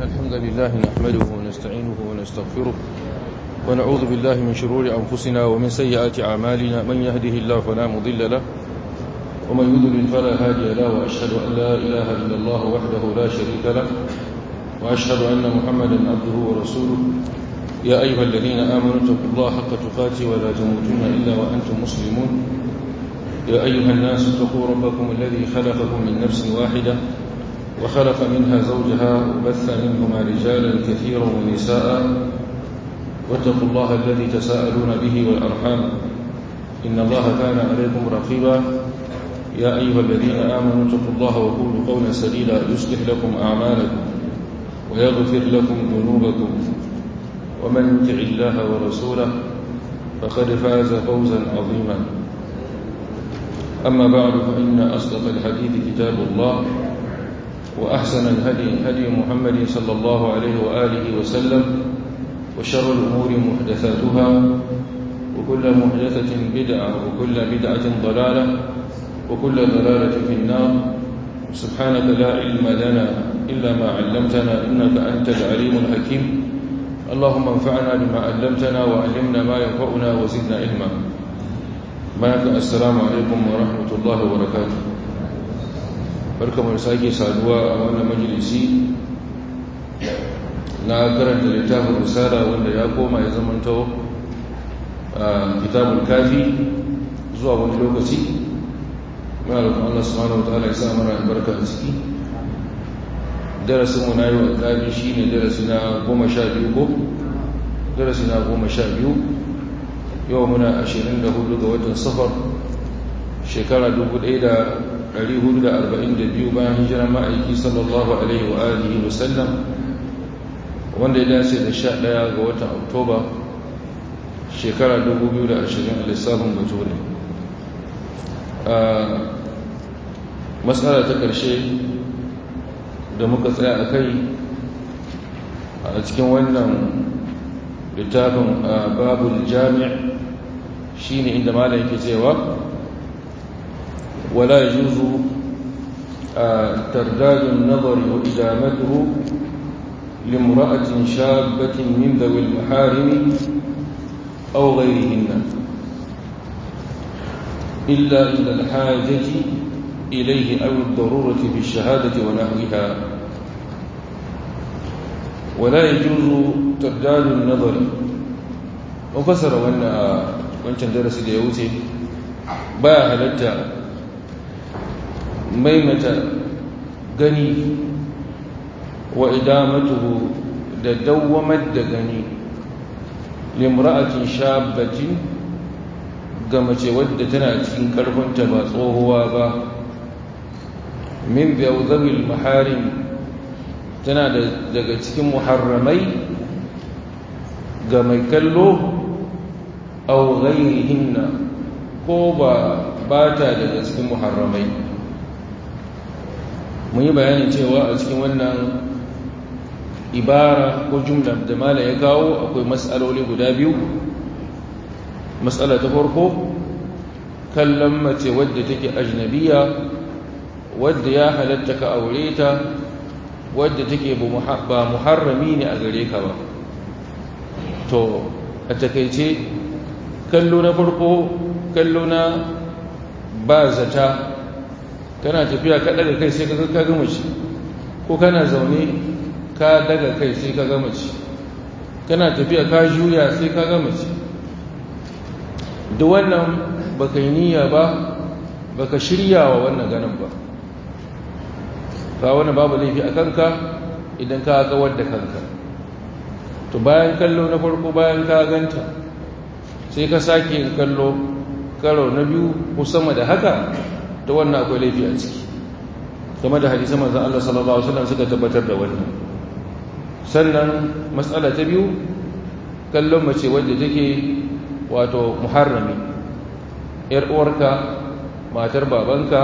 الحمد لله نحمده ونستعينه ونستغفره ونعوذ بالله من شرور أنفسنا ومن سيئات أعمالنا من يهده الله فلا مضل له ومن يضلل فلا هادي له وأشهد أن لا إله إلا الله وحده لا شريك له وأشهد أن محمدا عبده ورسوله يا أيها الذين آمنوا اتقوا الله حق تقاته ولا تموتن إلا وأنتم مسلمون يا أيها الناس اتقوا ربكم الذي خلقكم من نفس واحدة وخلق منها زوجها وبث منهما رجالا كثيرا ونساء واتقوا الله الذي تساءلون به والأرحام إن الله كان عليكم رقيبا يا أيها الذين آمنوا اتقوا الله وقولوا قولا سديدا يصلح لكم أعمالكم ويغفر لكم ذنوبكم ومن يطع الله ورسوله فقد فاز فوزا عظيما أما بعد فإن أصدق الحديث كتاب الله وأحسن الهدي هدي محمد صلى الله عليه وآله وسلم وشر الأمور محدثاتها وكل محدثة بدعة وكل بدعة ضلالة وكل ضلالة في النار سبحانك لا علم لنا إلا ما علمتنا إنك أنت العليم الحكيم اللهم انفعنا بما علمتنا وعلمنا ما ينفعنا وزدنا علما بارك السلام عليكم ورحمة الله وبركاته barkamu da sake saduwa a wannan majalisi na karanta littafin risala wanda ya koma ya zamanto kitabul kafi zuwa wani lokaci muna da Allah subhanahu wataala ya sa mana albarka a ciki darasin mu na yau kafi shine darasi na goma sha biyu ko darasi na goma sha biyu yau muna ashirin da hudu ga watan safar shekara dubu ɗaya da 442 bayan hijirar ma'aiki sallallahu alaihi wa alihi wasallam wanda ya dace da 11 ga watan oktoba shekara 2020 a lissafin bature matsala ta ƙarshe da muka tsaya a kai a cikin wannan littafin babul jami' shine inda malam yake cewa ولا يجوز ترداد النظر وإدامته لامرأة شابة من ذوي المحارم أو غيرهن إلا إلى الحاجة إليه أو الضرورة في الشهادة ونحوها ولا يجوز ترداد النظر وفسر وأن wancan darasi da ya wuce baya halatta maimata gani wa idamatuhu da dawwamar da gani limra'atin shabbatin ga mace wadda tana cikin karfinta ba tsohuwa ba min zawil maharim tana daga cikin muharramai ga mai kallo au ghairihinna ko ba ba ta daga cikin muharramai mun yi bayanin cewa a cikin wannan ibara ko jumla da mala ya kawo akwai matsaloli guda biyu matsala ta farko kallon mace wadda take ajnabiya wadda ya halatta ka aure ta wadda take ba muharrami ne a gare ka ba to a takaice kallo na farko kallo na ba zata kana tafiya ka daga kai sai ka ga gama ci ko kana zaune ka daga kai sai ka gama ci kana tafiya ka juya sai ka gama ci da wannan baka yi niyya ba baka shirya wa wannan ganin ba ka wani babu laifi a kanka idan ka kawar da kanka to bayan kallo na farko bayan ka ganta sai ka sake yin kallo karo na biyu ko sama da haka ta wannan akwai laifi a ciki game da hadisan manzon Allah sallallahu alaihi wasallam suka tabbatar da wannan sannan matsala ta biyu kallon mace wadda take wato muharrami yar uwarka matar babanka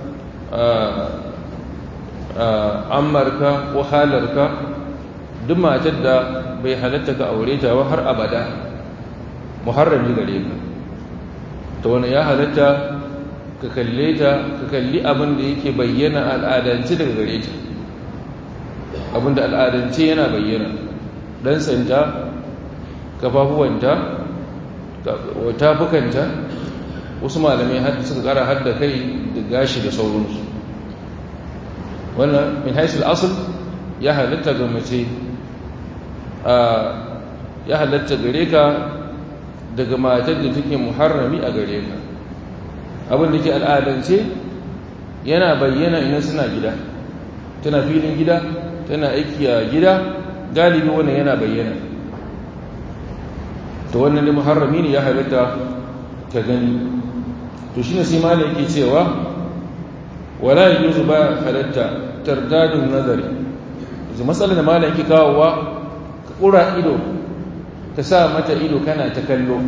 ammarka ko halarka duk matar da bai halatta ka aure ta ba har abada muharrami gare ka ta wani ya halatta ka kalle ta ka kalli abin da yake bayyana al'adanci daga gare ta abinda al'adance yana bayyana dan sanda kafafuwanta tafukanta wasu malamai suka kara hadda kai da gashi da sauransu wannan min haisul asal ya halatta ga mace ya halatta gare ka daga matar da take muharrami a gare ka abin da ke al'adance yana bayyana ina suna gida tana filin gida tana aiki a gida galibi wannan yana bayyana to wannan ne muharrami ne ya halatta ka gani to shine sai malai yake cewa wala yuzu ba halatta tardadun nazari yanzu matsalar da malai yake kawowa ka kura ido ka sa mata ido kana ta kallo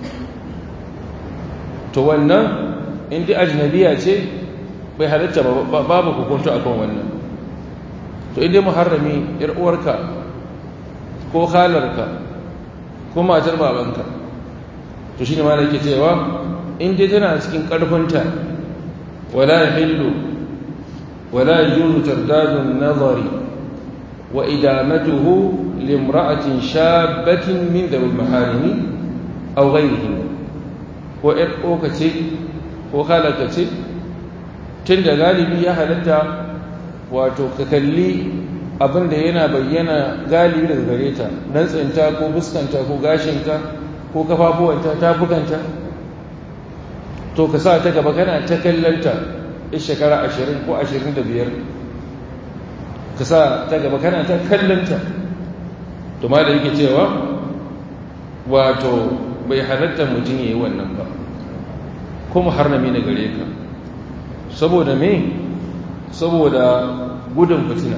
to wannan inda ajnabiya ce bai halatta babu hukunta akan wannan to inda muharrami yar uwarka ko halarka ko matar babanka to shine ma yake cewa in dai tana cikin karfinta wala yahillu wala yujuzu tardadun nazari wa idamatuhu limra'atin shabatin min dawil maharimi aw ghayrihi ko ƴar ƙoka ce ko halaka ce tun da galibi ya halatta wato ka kalli abinda yana bayyana galibi daga gare ta nan tsinta ko fuskanta ko gashinta ko kafafuwanta tafukanta to ka sa ta gaba kana ta kallanta in shekara ashirin ko ashirin da biyar ka sa ta gaba kana ta kallanta to ma da yake cewa wato bai halatta mutum ya yi wannan ba kuma harnami na gare ka saboda me saboda gudun fitina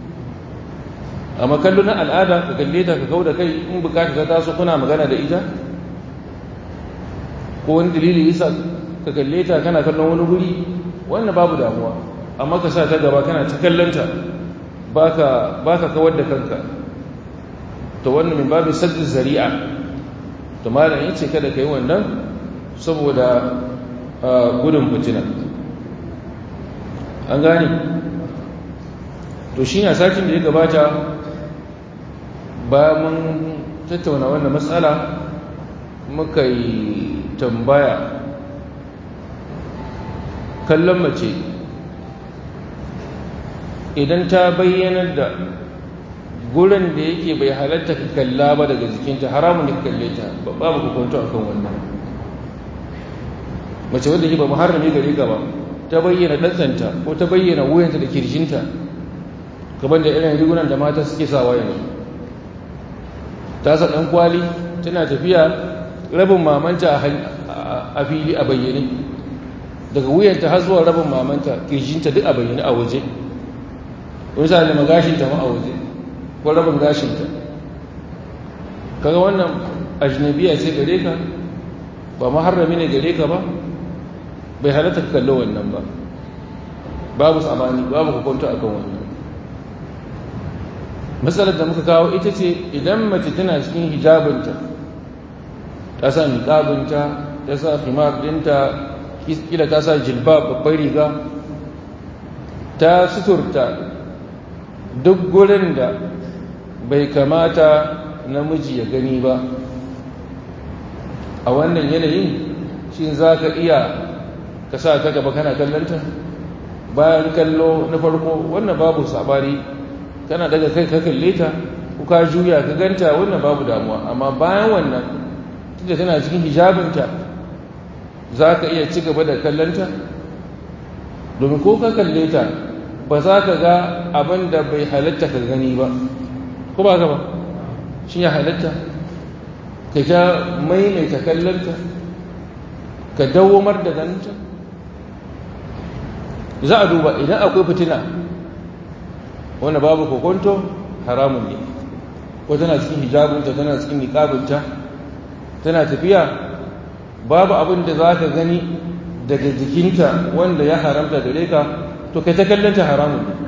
amma kallo na al'ada ka kalle ta ka kau da kai in bukata ta taso kuna magana da ita ko wani dalili isa ka kalle ta kana kallon wani guri wannan babu damuwa amma ka sa ta gaba kana ta kallonta ba ka kawar da kanka to wannan min babin saddin zari'a to malam yace kada kai wannan saboda gudun fitina an gane to shi ne satin da ya gabata ba mun tattauna wannan matsala muka yi tambaya kallon mace idan ta bayyanar da gurin da yake bai halatta ka kalla ba daga jikinta haramun da ka kalle ta babu hukunta akan wannan mace wadda ke ba muharrami gare ka ba ta bayyana ɗantsanta ko ta bayyana wuyanta da kirjinta gaban da irin rigunan da mata suke sawa yanzu ta sa ɗan kwali tana tafiya rabin mamanta a fili a bayyane daga wuyanta har zuwa rabin mamanta kirjinta duk a bayyane a waje wani sa da magashinta ma a waje ko rabin gashinta kaga wannan ajnabiya ce gare ka ba maharrami ne gare ka ba bai halatta ka kallo wannan ba babu tsamani babu hukunta akan wannan matsalar da muka kawo ita ce idan mace tana cikin hijabinta ta sa niqabinta ta sa khimar dinta kila ta sa jilba babbar riga ta suturta duk gurin da bai kamata namiji ya gani ba a wannan yanayin shi za ka iya ka sa ta gaba kana kallonta bayan kallo na farko wannan babu sabari kana daga kai ka kalle ta ko ka juya ka ganta wannan babu damuwa amma bayan wannan tunda tana cikin hijabinta za ka iya ci gaba da kallonta domin ko ka kalle ta ba za ka ga abin da bai halatta ka gani ba ko ba ka ba shi ya halatta ka ja maimaita kallonta ka dawomar da ganinta za a duba idan akwai fitina wanda babu kokonto haramun ne ko tana cikin hijabinta tana cikin niqabinta tana tafiya babu abin da za ka gani daga jikinta wanda ya haramta gare ka to kai ta kallanta haramun ne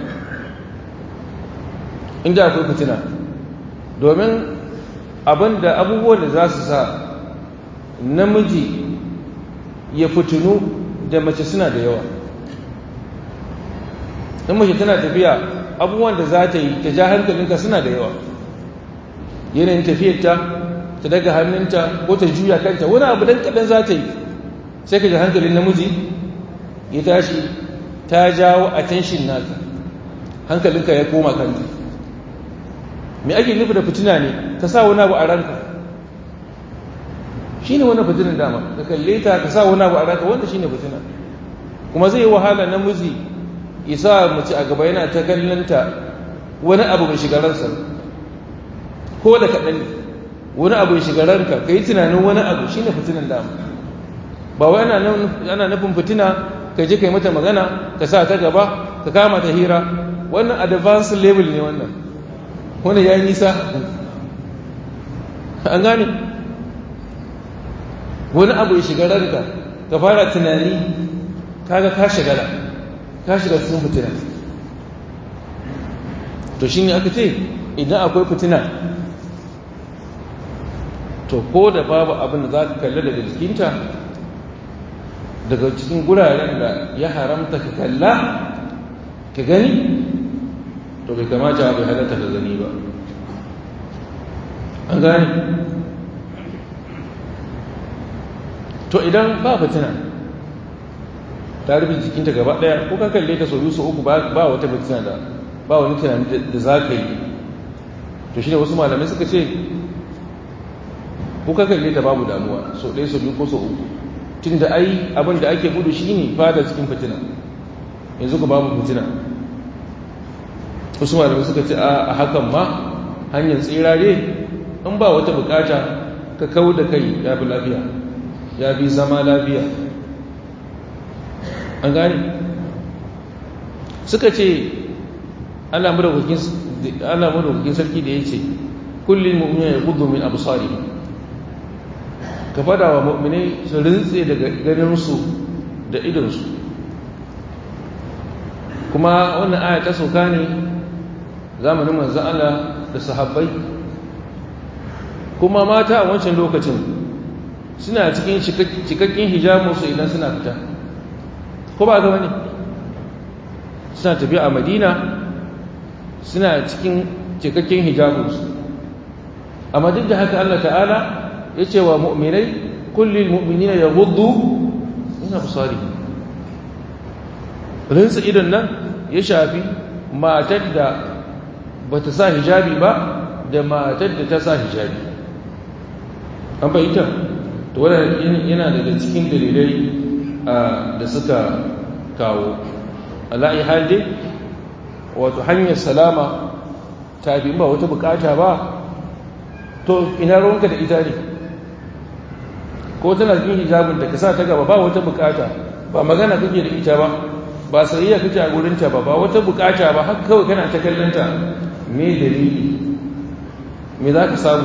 inda akwai fitina domin abin da abubuwan da za su sa namiji ya fitinu da mace suna da yawa in mace tana tafiya abubuwan da za ta yi ta ja hankalinka suna da yawa yanayin tafiyarta ta daga hannunta ko ta juya kanta wani abu dan kaɗan za ta yi sai ka ji hankalin namiji ya tashi ta jawo attention naka hankalinka ya koma kanta me ake nufi da fitina ne ka sa wani abu a ranka shi ne wani fitinan dama ka kalle ta ka sa wani abu a ranka wanda shi ne fitina kuma zai yi wahala namiji isa mace a gaba yana ta kallonta wani abu mai shiga ransa ko da kaɗan ne wani abu mai shiga ranka ka yi tunanin wani abu shi ne fitinan dama ba wai ana nufin fitina ka je ka yi mata magana ka sa ta gaba ka kama ta hira wannan advanced level ne wannan wani ya yi nisa an gane wani abu ya shiga ranka ka fara tunani kaga ka shigala ka shiga cikin fitina to shi ne aka ce idan akwai fitina to ko da babu abin da za ka kalli daga jikinta daga cikin guraren da ya haramta ka kalla ka gani to bai kamata bai halatta ka gani ba an gani to idan ba fitina ta rufe jikinta gaba daya ko ka kalle ta sau biyu sau uku ba wata fitina da ba wani tunani da za ka yi to shi ne wasu malamai suka ce ko ka kalle ta babu damuwa sau ɗaya sau biyu ko sau uku tun da ai abin da ake gudu shi ne fada cikin fitina yanzu ku babu fitina wasu malamai suka ce a hakan ma hanyar tsirare in ba wata bukata ka kawo da kai ya fi lafiya ya fi zama lafiya an gani suka ce allah madaukakin sarki da ya ce kullum mu'mina ya gudu min abu sari ka fada wa mu'minai su rintse daga ganinsu da idonsu kuma wannan aya ta sauka ne zamanin manzan Allah da sahabbai kuma mata a wancan lokacin suna cikin cikakken hijabinsu idan suna fita ko ba gaba ne suna tafiya a madina suna cikin cikakken hijabinsu amma duk da haka Allah ta'ala ya ce wa mu'minai kullum mu'minina ya gudu ina busari rinsa idon nan ya shafi matar da ba ta sa hijabi ba da matar da ta sa hijabi an bayyanta to wadda yana daga cikin dalilai da suka kawo ala'i halde wato hanyar salama ta bi ba wata bukata ba to ina ruwanka da ita ne ko tana cikin hijabin da ka sa ta gaba ba wata bukata ba magana kake da ita ba ba sayayya kake a gurinta ba ba wata bukata ba haka kawai kana ta kallonta me dalili me za ka samu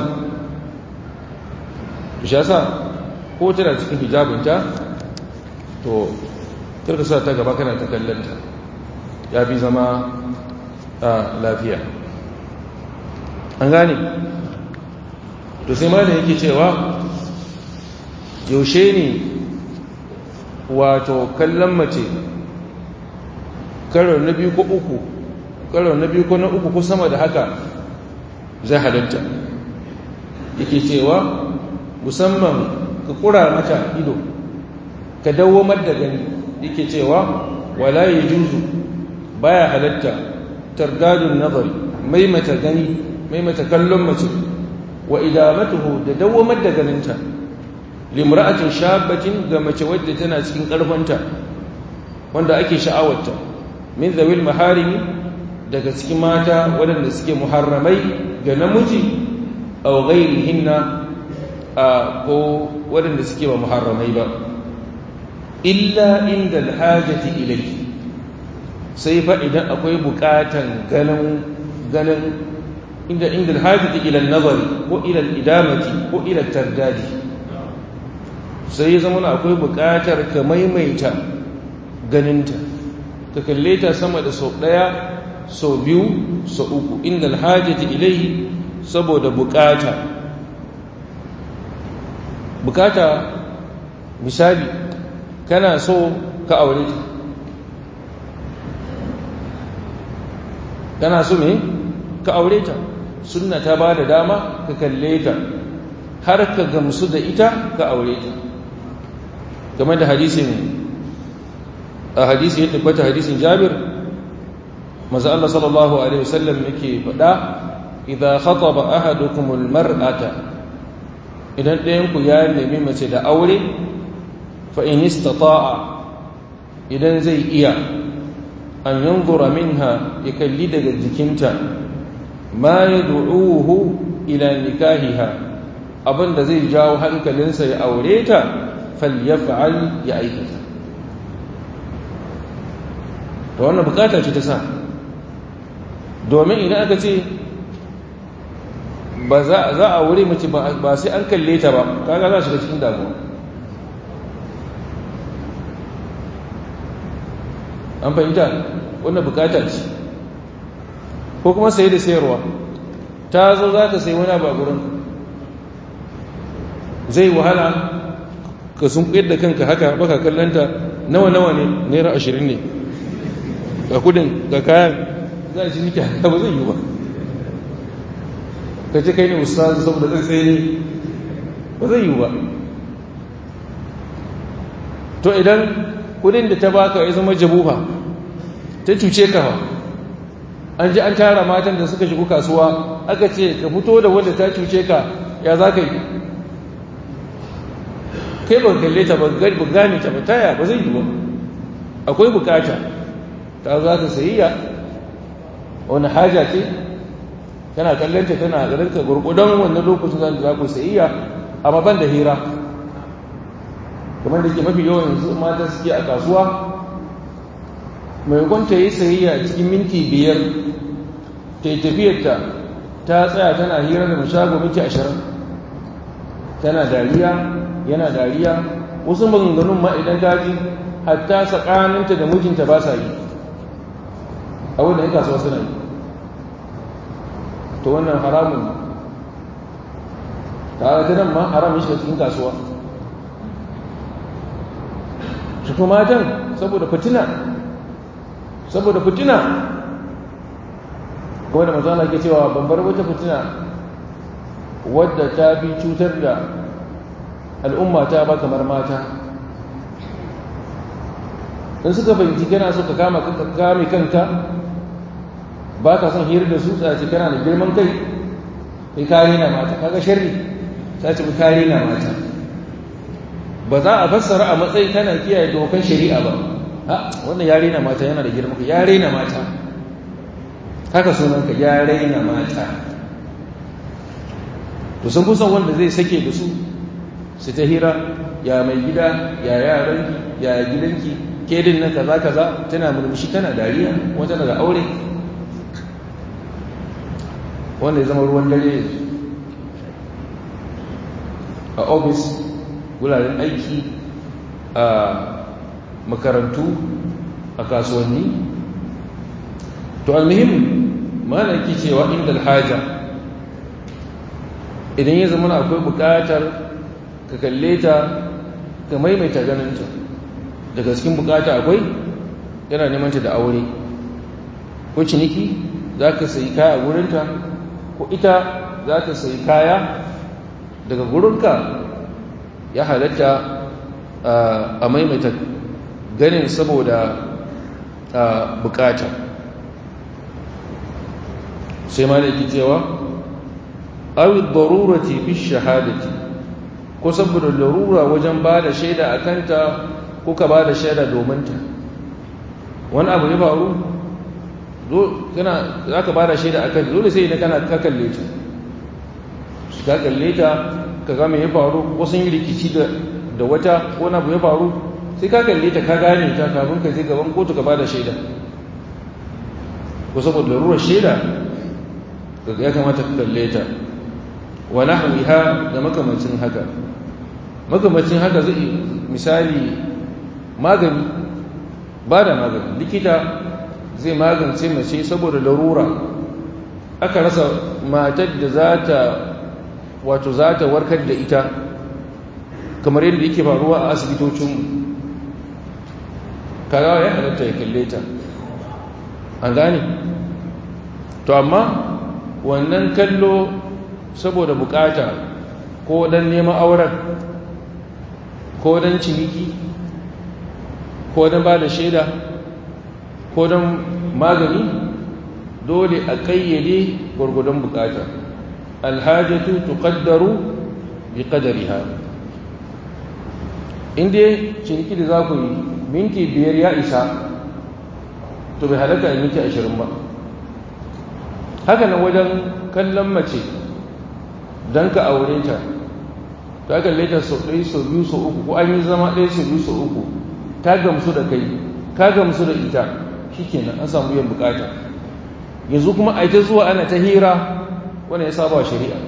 shi yasa ko tana cikin hijabinta to karka sa ta gaba kana ta kallonta ya fi zama a lafiya an gane to sai ma da yake cewa yaushe ne wato kallon mace karo na biyu ko uku karo na biyu ko na uku ko sama da haka zai halatta yake cewa musamman ka kura mata ido ka dawomar da gani yake cewa wala ya juzu baya halatta tardadun nazari maimata gani maimata kallon mace wa idamatuhu da dawomar da ganinta limra'atin shabatin ga mace wadda tana cikin karfanta wanda ake sha'awarta min zawil maharimi daga cikin mata waɗanda suke muharramai ga namiji aw ghairihinna ko waɗanda suke ba muharramai ba illa inda alhajati ilayhi sai fa idan akwai buƙatan ganin ganin inda inda alhajati ila an-nazari ko ila al-idamati ko ila tardadi sai ya zama akwai buƙatar ka maimaita ganinta ka kalle ta sama da sau ɗaya sau biyu sau uku inda alhajati ilai saboda buƙata buƙata misali kana so ka aure ta kana so me ka aure ta sunna ta ba da dama ka kalle ta har ka gamsu da ita ka aure ta game da hadisin a hadisi ya tabbata hadisin jabir maza Allah sallallahu alaihi wasallam yake faɗa idan khataba ahadukumul mar'ata idan ɗayan ku ya nemi mace da aure fa in istata'a idan zai iya an yanzura minha ya kalli daga jikinta ma yad'uhu ila nikahiha abinda zai jawo hankalinsa ya aure ta falyaf'al ya aikata to wannan bukata ce ta sa domin idan aka ce ba za a wuri mace ba sai an kalle ta ba kaga za shiga cikin damuwa an fahimta wannan bukata ce ko kuma saye da sayarwa ta zo za ta sai wani abu a gurin zai wahala ka sun kuyar da kanka haka baka kallanta nawa nawa ne naira ashirin ne ga kudin ga kayan za a ci niki haka ba zai yi ba ka ce kai ne ustazu saboda zai tsaye ne ba zai yi ba to idan kudin da ta baka ya zama jabuha ta cuce ka ba an ji an tara matan da suka shigo kasuwa aka ce ka fito da wanda ta cuce ka ya za ka yi kai ba kalle ta ba gane ta ba taya ba zai yi ba akwai bukata ta za ta sayayya wani haja ce tana kallonta tana garinka gurgudan wannan lokacin zan za ku sayayya amma ban da hira kamar da ke mafi yawan yanzu mata suke a kasuwa mai kwanta yi sayayya cikin minti biyar ta yi tafiyarta ta tsaya tana hira da mashago minti ashirin tana dariya yana dariya wasu maganganun ma idan daji hatta tsakaninta da mijinta ba sa yi a wanda ya kasuwa suna yi to wannan haramun ta ta nan ma haramun shi cikin kasuwa su kuma matan saboda fitina saboda fitina kuma da mazana ke cewa bambar wata fitina wadda ta fi cutar da al'umma ta ba kamar mata in suka fahimci kana so ka kama kame kanka ba ka son hira da su tsaci kana da girman kai kai kare na mata kaga sharri tsaci kai kare na mata ba za a fassara a matsayi kana kiyaye dokan shari'a ba ha wannan yare na mata yana da girman kai yare na mata haka sunanka yare na mata to sun kusan wanda zai sake da su su ta hira ya mai gida ya yaranki ya gidanki kedin nan kaza kaza tana murmushi tana dariya wata daga aure wanda ya zama ruwan dare a ofis wuraren aiki a makarantu a kasuwanni to almuhim malaki cewa inda alhaja idan ya zama akwai bukatar ka kalle ta ka maimaita ganinta daga cikin bukata akwai yana nemanta da aure ko ciniki za ka sayi kaya wurinta ko ita za ta sayi kaya daga gurinka ya halatta a maimaita ganin saboda bukata sai ma da cewa awi darurati fi shahadati ko saboda larura wajen ba da shaida a kanta ko ka ba da shaida domin ta wani abu ya faru za ka ba da shaida a kanta dole sai idan kana ka kalle ta ka kalle ta ka ga me ya faru ko sun yi rikici da wata wani abu ya faru sai ka kalle ta ka gane ta kafin ka je gaban kotu ka ba da shaida ko saboda larurar shaida ya kamata ka kalle ta wa nahwiha da makamacin haka makamacin haka zai misali magani ba da magani likita zai magance mace saboda larura aka rasa matar da za ta wato za ta warkar da ita kamar yadda yake faruwa a asibitocin kagawa ya halatta ya kalle ta an gane to amma wannan kallo saboda bukata ko don neman auren ko don ciniki ko don ba da shaida ko don magani dole a kayyade gwargwadon bukata alhajatu tuqaddaru bi qadariha inda ciniki da za ku yi minti biyar ya isa to bai halatta a minti ashirin ba haka nan wajen kallon mace don ka aure ta ta kalle ta sau ɗaya sau biyu sau uku ko an yi zama ɗaya sau biyu sau uku ta gamsu da kai ka gamsu da ita shi kenan an samu yin bukata yanzu kuma a ta zuwa ana ta hira wani ya saba shari'a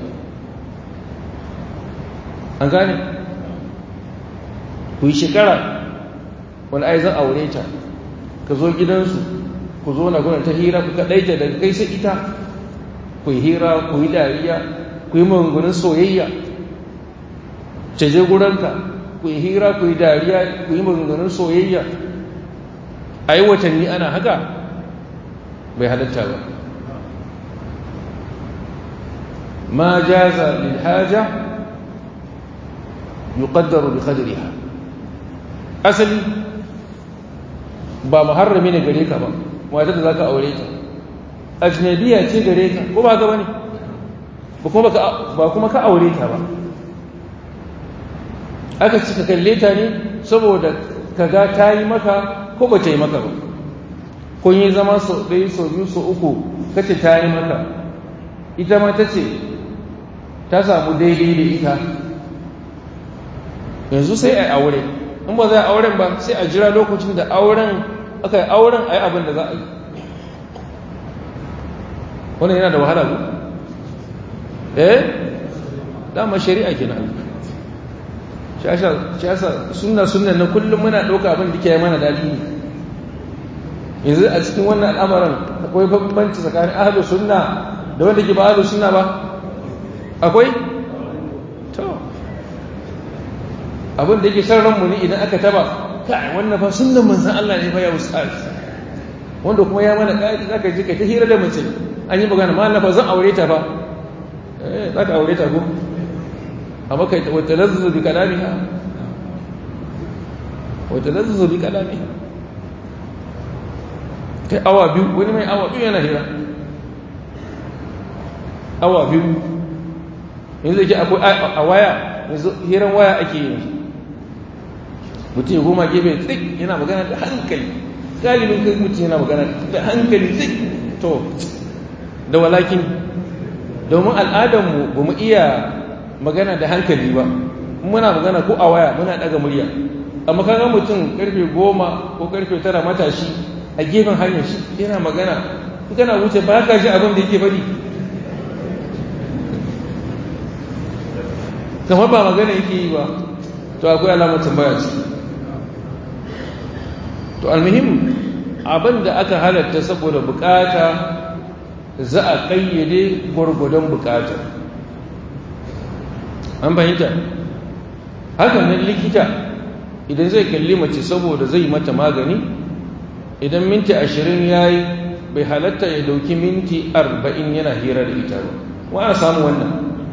an gane ku yi shekara wani ai zan aure ta ka zo gidansu ku zo na gudun ta hira ku kaɗaita daga kai sai ita ku yi hira ku yi dariya ku yi magungunan soyayya ce je guranka ku yi hira ku yi dariya ku yi magungunan soyayya a yi watanni ana haka bai halatta ba ma jaza lil haja yuqaddaru bi qadriha asali ba muharrami ne gare ka ba matar da zaka aure ta ajnabiya ce gare ka ko ba ga bane ba kuma ka aure ta ba aka ci ka kalle ta ne saboda kaga ta yi maka ko ba ta yi maka ba kun yi zama sau ɗaya sau biyu sau uku kace ta yi maka ita ma ta ce ta samu daidai da ita yanzu sai a aure in ba za a auren ba sai a jira lokacin da auren aka yi auren a yi abin da za a yi wannan yana da wahala ku eh dama shari'a kenan shasa sunna sunna na kullum muna ɗauka abin da ke mana daɗi ne yanzu a cikin wannan al'amarin akwai bambanci tsakanin ahalus sunna da wanda ke ba ahalus sunna ba akwai to abin da yake san ranmu ne idan aka taba kai wannan fa sunnan manzon Allah ne fa ya ustaz wanda kuma ya mana kai zaka ji kai ta hira da mace an yi magana ma Allah fa zan aure ta fa eh zaka aure ta ko amma kai wa talazzu bi kalamiha wa talazzu bi kalamiha kai awa biyu wani mai awa biyu yana hira awa biyu yanzu ke akwai a waya yanzu hiran waya ake yanzu mutum ya goma gefe tsik yana magana da hankali galibin kai mutum yana magana da hankali tsik to da walakin domin al'adarmu ba mu iya magana da hankali ba muna magana ko a waya muna daga murya amma kaga mutum karfe goma ko karfe tara matashi a gefen hanyar shi yana magana kana wuce ba ka ji abin da yake bari kamar ba magana yake yi ba to akwai alamar tambaya ce to almuhim abin da aka halatta saboda bukata za a kayyade gwargwadon bukata an fahimta hakan nan likita idan zai kalli mace saboda zai mata magani idan minti ashirin ya yi bai halatta ya dauki minti arba'in yana hira da ita ba wa ana samu wannan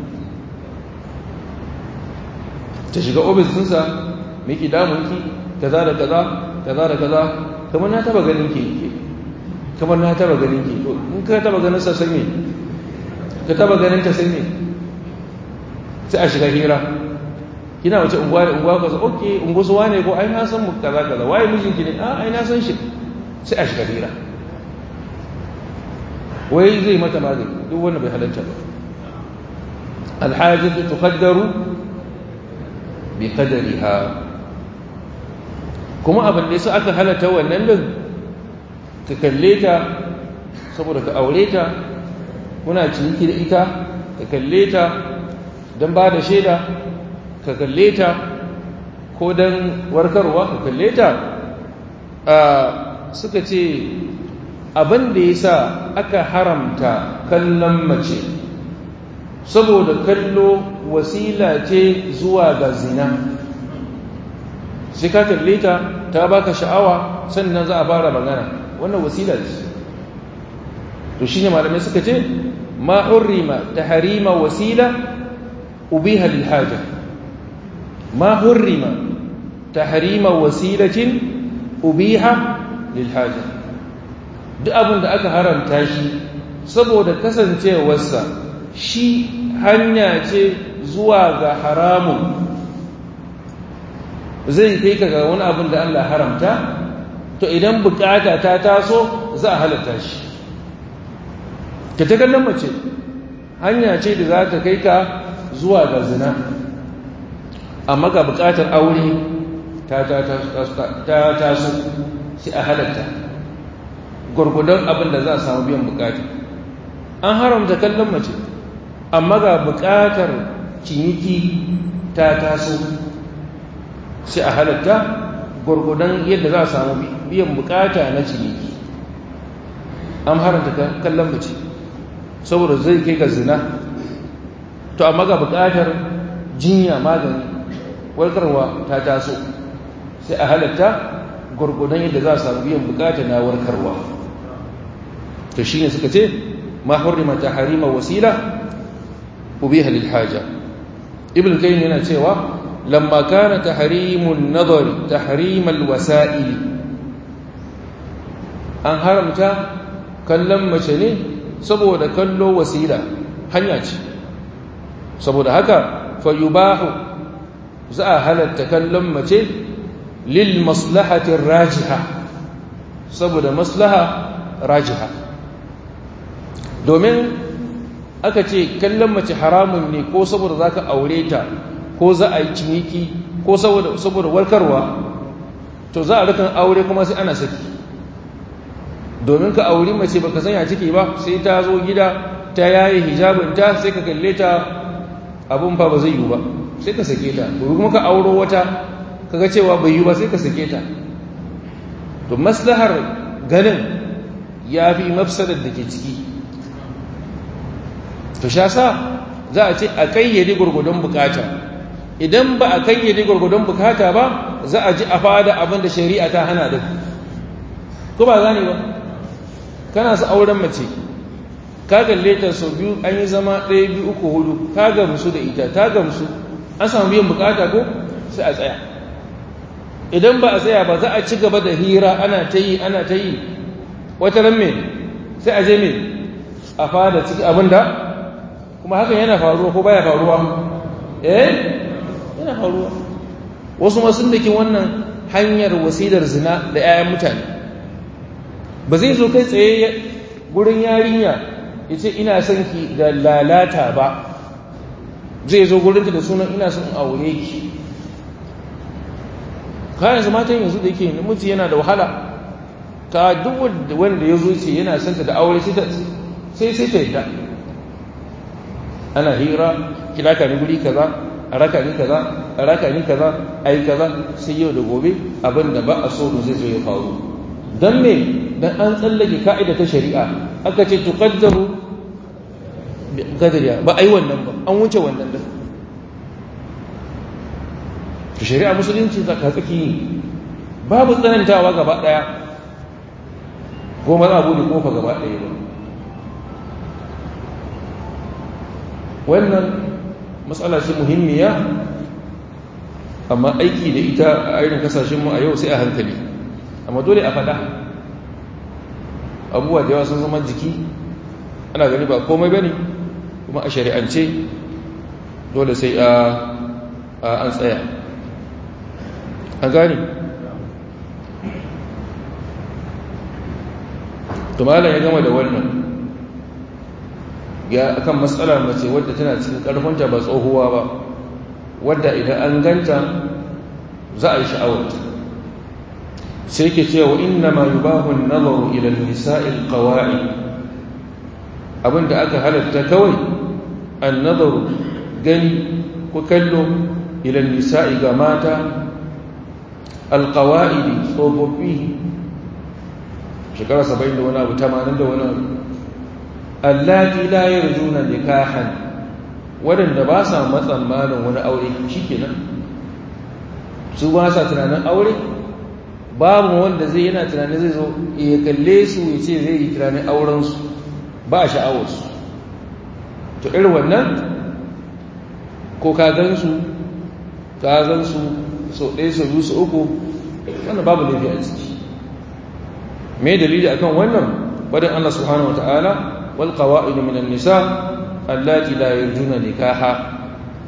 ta shiga ofis ɗinsa miki damunki kaza da kaza kaza da kaza kamar na taba ganin ki kamar na taba ganin ki to in ka taba ganin sa sai me ka taba ganin ta sai me sai a shiga hira kina wace unguwa da unguwa kaza okay unguwa suwa ne ko ai na san mu kaza kaza waye mijinki ne a ai na san shi sai a shiga hira wai zai mata magani duk wanda bai halatta ba alhajatu tuqaddaru bi qadariha kuma abin da yasa aka halatta wannan din ka kalle ta saboda ka aure ta kuna ciniki da ita ka kalle ta don ba da shaida ka kalle ta ko don warkarwa ka kalle ta suka ce abin da ya sa aka haramta kallon mace saboda kallo wasila ce zuwa ga zina sai ka kalle ta ta baka sha'awa sannan za a fara magana wannan wasila ce to shine malamai suka ce ma hurrima tahrima wasila ubiha lil haja ma hurrima tahrima wasilatin ubiha lil haja duk abin da aka haramta shi saboda kasancewarsa shi hanya ce zuwa ga haramun zai kai ka ga wani abin da Allah haramta to idan bukata ta taso za a halatta shi ka ta kallon mace hanya ce da za ta kai ka zuwa ga zina amma ga bukatar aure ta taso sai a halatta gwargwadon abin da za a samu biyan bukata an haramta kallon mace amma ga bukatar ciniki ta taso sai a halatta gwargwadon yadda za a samu biyan bukata na ciniki an haramta kallon mace saboda zai kai ga zina to amma ga bukatar jinya magani warkarwa ta taso sai a halatta gwargwadon yadda za a samu biyan bukata na warkarwa to shi ne suka ce ma hurrima ta harima wasila ubiha lil haja ibn kayyim yana cewa lamma kana tahrimun nadari tahrimal wasa'il an haramta kallon mace ne saboda kallo wasila hanya ce saboda haka fayubahu za a halatta kallon mace lil maslahatin rajiha saboda maslaha rajiha domin aka ce kallon mace haramun ne ko saboda za ka aure ta ko za a yi ciniki ko saboda warkarwa to za a rikan aure kuma sai ana saki domin ka auri mace baka sanya ciki ba sai ta zo gida ta yayi hijabinta sai ka kalle ta abun fa ba zai yi ba sai ka sake ta ko kuma ka auro wata kaga cewa bai yi ba sai ka sake ta to maslahar ganin ya fi mafsadar da ke ciki to sha sa za a ce a kayyade gurgudun bukata idan ba a kayyade gurgudun bukata ba za a ji a fada abin da shari'a ta hana da ko ba gane ba kana su auren mace ka galle ta sau biyu an yi zama ɗaya biyu uku hudu ka gamsu da ita ta gamsu an samu biyan bukata ko sai a tsaya idan ba a tsaya ba za a ci gaba da hira ana ta yi ana ta yi wata ran me sai a je me a fada ciki abin da kuma hakan yana faruwa ko baya faruwa eh yana faruwa wasu masu dakin wannan hanyar wasilar zina da 'ya'yan mutane ba zai zo kai tsaye gurin yarinya ya ce ina son ki da lalata ba zai zo gurinta da sunan ina son aure ki kayan su matan yanzu da yake namiji yana da wahala ka duk wanda ya zo ce yana son ta da aure sai sai ta yadda ana hira kira ka ni guri kaza a raka ni kaza a raka ni kaza a yi kaza sai yau da gobe abin da ba a so zai zo ya faru don me dan an tsallake ka'ida ta shari'a aka ce tuqaddaru bi qadriya ba ai wannan ba an wuce wannan da to shari'a musulunci zaka tsaki babu tsanantawa gaba daya goma za a bude kofa gaba daya ba wannan matsala ce muhimmiya amma aiki da ita a irin kasashenmu a yau sai a hankali amma dole a fada abubuwa da yawa sun zama jiki ana gani ba komai bane kuma a shari'ance dole sai a an tsaya an gani tumala ya gama da wannan ya akan matsalar mace wadda tana cikin karfinta ba tsohuwa ba wadda idan an ganta za a yi sha'awarta sai ke cewa inna ma yubahu an-nazaru ila an-nisa'i al-qawa'i abinda aka halatta kawai an-nazaru gani ko kallo ila an-nisa'i ga mata al-qawa'idi tsofaffi shekara 70 da wani abu 80 da wani abu allati la yarjuna nikahan wadanda ba sa matsammanin wani aure shikenan su ba sa tunanin aure babu wanda zai yana tunanin zai zo ya kalle su ya ce zai yi tunanin aurensu ba a sha'awarsu to irin wannan ko ka gansu ka gansu sau ɗaya sau biyu sau uku wannan babu laifi a ciki me dalili akan wannan wadda Allah subhanahu wata'ala wal qawa'idu minan nisa allati la yarjuna nikaha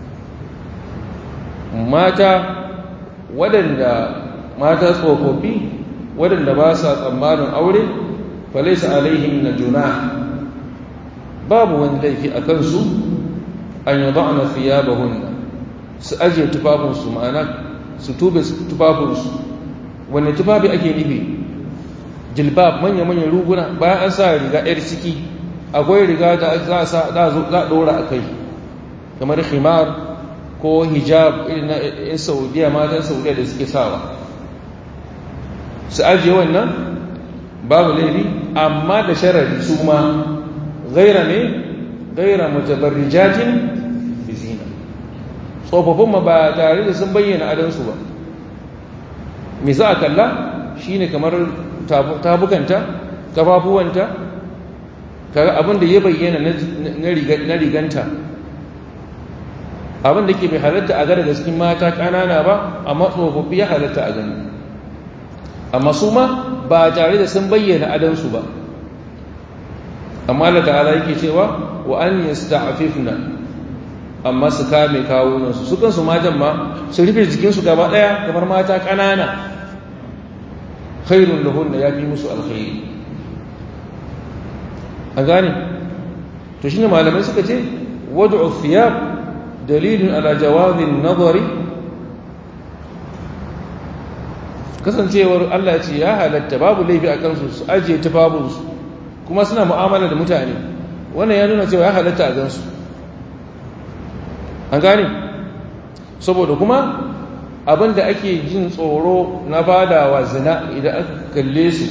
mata waɗanda mata tsofaffi waɗanda ba sa tsammanin aure falaisa alaihim na juna babu wani laifi a kansu an yi ba'ana fiya ba hunna su ajiye tufafinsu ma'ana su tube tufafinsu wani tufafi ake nufi jilbab manya-manyan ruguna bayan an sa riga 'yar ciki akwai riga da za a ɗora a kai kamar himar ko hijab irin na 'yan saudiya matan saudiya da suke sawa su ajiye wannan babu laifi amma da sharari su ma gaira ne gaira mutabarrijatin bizina tsofaffin ma ba tare da sun bayyana adansu ba me za a kalla shine kamar tabukanta kafafuwanta kaga abin da ya bayyana na riganta abin da ke bai halatta a gada da cikin mata ƙanana ba amma tsofaffi ya halatta a gani amma su ma ba tare da sun bayyana adansu ba amma Allah ta'ala yake cewa wa an yasta'fifna amma su kame kawunansu su kansu matan ma su rufe jikinsu gaba ɗaya kamar mata ƙanana khairun lahunna ya fi musu alkhairi a gane to shine malamai suka ce wad'u thiyab dalilin ala jawazin nazari kasancewar Allah ce ya halatta babu laifi a kansu su ajiye tufafinsu kuma suna mu'amala da mutane wannan ya nuna cewa ya halatta a gansu an gane saboda kuma abinda ake jin tsoro na fadawa zina idan aka kalle su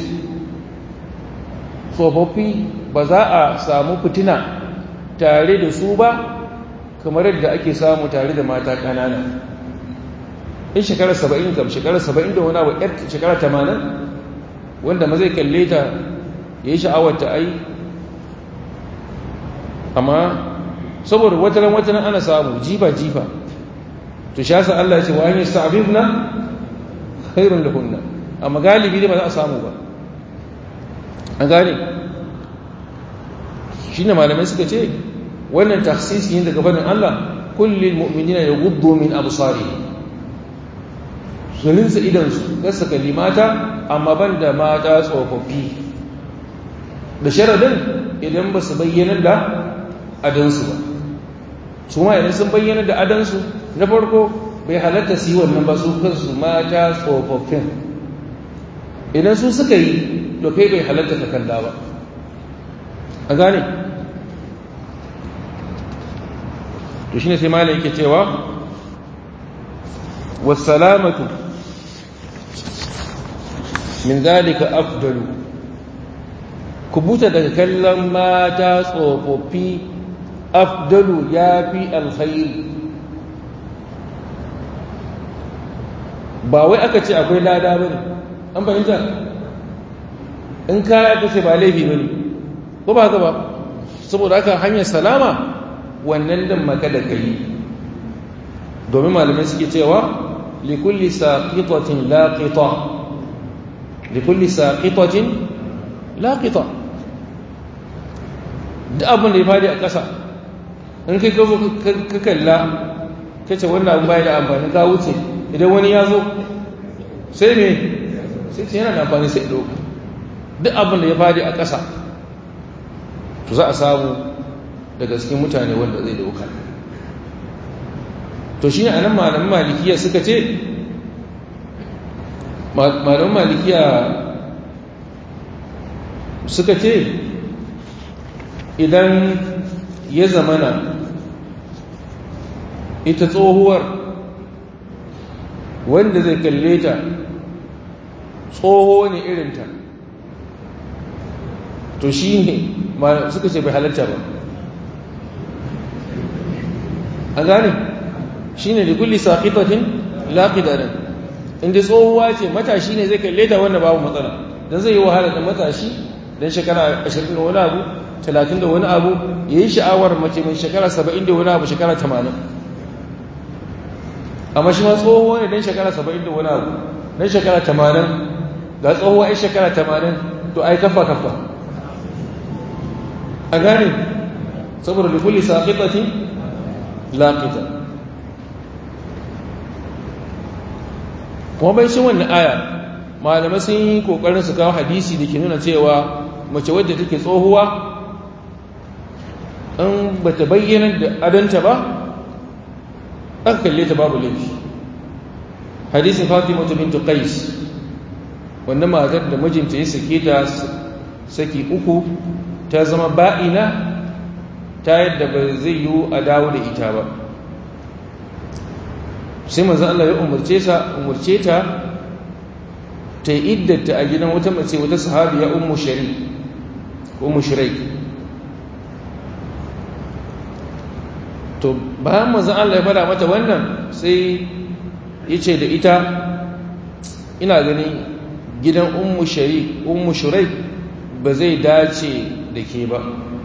tsofaffi ba za a samu fitina tare da su ba kamar yadda ake samu tare da mata ƙanana in shekarar saba'in kam shekarar saba'in da wani abu yar shekarar tamanin wanda ma zai kalle ta ya yi sha'awar ta ai amma saboda wataran wataran ana samu jifa-jifa to sha sa Allah ce wa an yi sa'afif na khairun da hunna amma galibi ne ba za a samu ba an gane shi ne malamai suka ce wannan taksisi yin daga faɗin Allah kullum mu'minina ya guddo min abusari su rinsa idansu gasa kalli mata amma ban da mata tsofaffi da sharadin idan ba su bayyana da adansu ba su ma idan sun bayyana da adansu na farko bai halatta su yi wannan ba su kansu mata tsofaffin idan su suka yi to kai bai halatta ka kalla ba a gane to shine sai malai yake cewa wasalamatu min zalika afdalu kubuta daga kallon mata tsofaffi afdalu ya fi alkhairi ba wai aka ce akwai lada ba ne an fahimta in kaya aka ce ba laifi ba ne ko ba haka ba saboda haka hanyar salama wannan dan maka da kai domin malamai suke cewa likulli saqitatin laqita likulli saqitatin laqita da abin da ya fadi a ƙasa in kai gabo ka kalla kace wannan abin bai da amfani ka wuce idan wani ya zo sai me sai ce yana da amfani sai ɗauka duk abin da ya fadi a ƙasa to za a samu daga cikin mutane wanda zai dauka to shi ne a nan malamin malikiya suka ce malamin malikiya suka ce idan ya zamana ita tsohuwar wanda zai kalle ta tsoho ne irinta to shi ne suka ce bai halarta ba a gane shi ne da kulli saƙitatin laƙidarin inda tsohuwa ce matashi ne zai kalle ta wanda babu matsala don zai yi wahala da matashi don shekara ashirin da wani abu talatin da wani abu ya yi sha'awar mace mai shekara saba'in da wani abu shekara tamanin amma shi ma tsoho ne don shekara saba'in da wani abu don shekara tamanin ga tsoho ai shekara tamanin to ai kafa kafa a gane saboda da kulli saƙiƙatin laƙita kuma bai shi wannan aya malamai sun yi ƙoƙarin su kawo hadisi da ke nuna cewa mace wadda take tsohuwa in ba ta bayyana da adanta ba aka kalle ta babu laifi hadisin fatima ta bintu qais wannan matar da mijinta ya sake ta saki uku ta zama ba'ina ta yadda ba zai yi a dawo da ita ba sai manzo Allah ya umarce sa umarce ta ta yi iddata a gidan wata mace wata sahabiya ummu shari ummu shirai to bayan manzo Allah ya fara mata wannan sai yace da ita ina gani gidan ummu shari ummu shurai ba zai dace da ke ba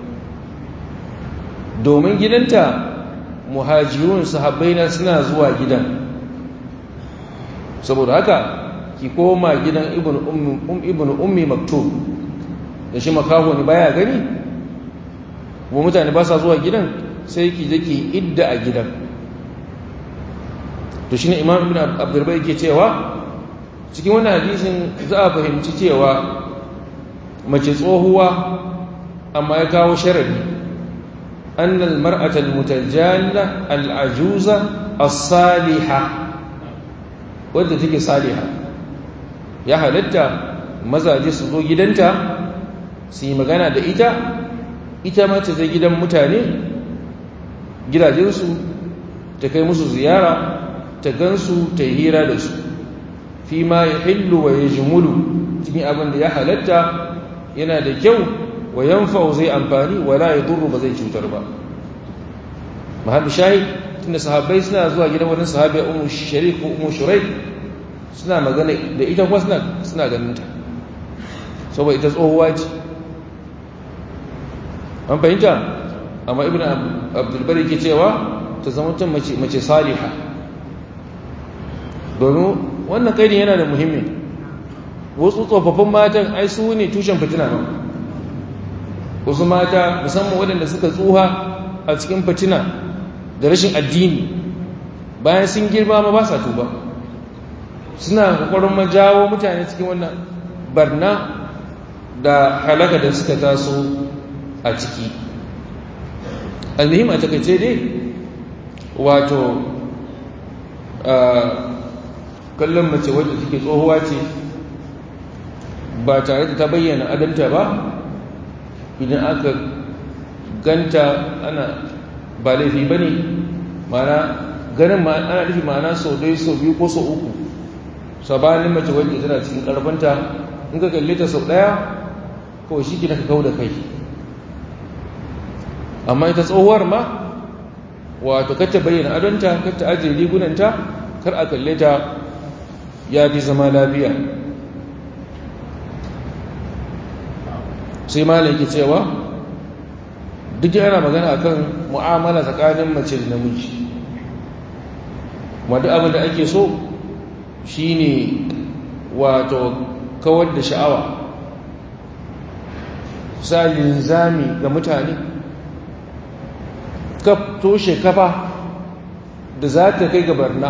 domin gidanta muhajirun sahabbai na suna zuwa gidan saboda haka ki koma gidan ibn ummi maktub da shi makaho ne baya gani kuma mutane ba sa zuwa gidan sai ki je ki idda a gidan to shine imam ibn abdurbai yake cewa cikin wannan hadisin za a fahimci cewa mace tsohuwa amma ya kawo sharadi أن المرأة المتجالة العجوزة الصالحة wadda take saliha ya halatta mazaje su zo gidanta su yi magana da ita ita ma ta zai gidan mutane gidajensu ta kai musu ziyara ta gansu ta yi hira da su fi ma ya hillu wa ya jimulu cikin abin da ya halatta yana da kyau wa yanfa'u zai amfani wala yadurru ba zai cutar ba mahallu shahid tunda sahabbai suna zuwa gidan wani sahabi ummu sharik ko ummu shuraik suna magana da ita kuma suna suna ganin ta saboda ita tsohuwa ce an fahimta amma ibnu abdul bari ke cewa ta zama tun mace mace saliha domin wannan kaidin yana da muhimmi wasu tsofaffin matan ai su ne tushen fitina ba wasu mata musamman waɗanda suka tsuha a cikin fitina da rashin addini bayan sun girma ma ba sa tuba suna kokarin majawo mutane cikin wannan barna da halaka da suka taso a ciki almuhim a takaice dai wato kallon mace wadda take tsohuwa ce ba tare da ta bayyana adanta ba idan aka ganta ana ba laifi ba ne mana ganin ana nufi mana sau dai sau biyu ko sau uku sabanin mace wadda tana cikin karfanta in ka kalle ta sau daya kawai shi ka kawo da kai amma ita tsohuwar ma wato kacce bayyana adonta kacce ajiye rigunanta kar a kalle ta ya fi zama lafiya sai malam ke cewa duk yana magana akan mu'amala tsakanin mace da namiji wadda abin da ake so shine wato kawar da sha'awa sa linzami ga mutane ka toshe kafa da za ta kai ga barna